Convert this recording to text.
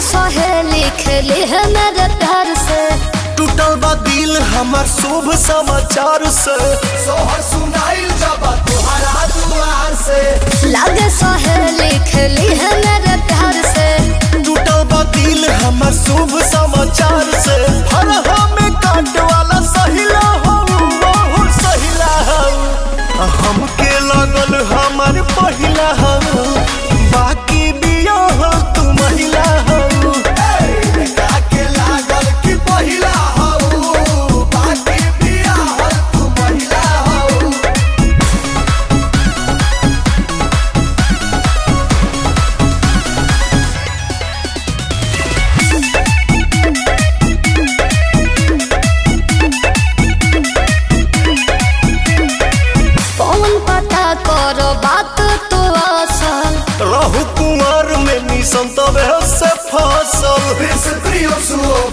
सहेली खेली है मेरे प्यार से टूटल बा दिल हमार शुभ समाचार से सोहर सुनाइल जब तुहरा दुआर से लागे सहेली खेली है मेरे प्यार से टूटल बा दिल हमार शुभ समाचार से हर हमें काट वाला सहिला हो बहुत सहिला हो हमके लगल हमार पहिला हो बाकी बिया हो तू महिला हो के लागल कि पहिला हो बाकी बिया हो तू महिला हो कौन पता करो बात तो असल रहु कुमार में निसंत से फसल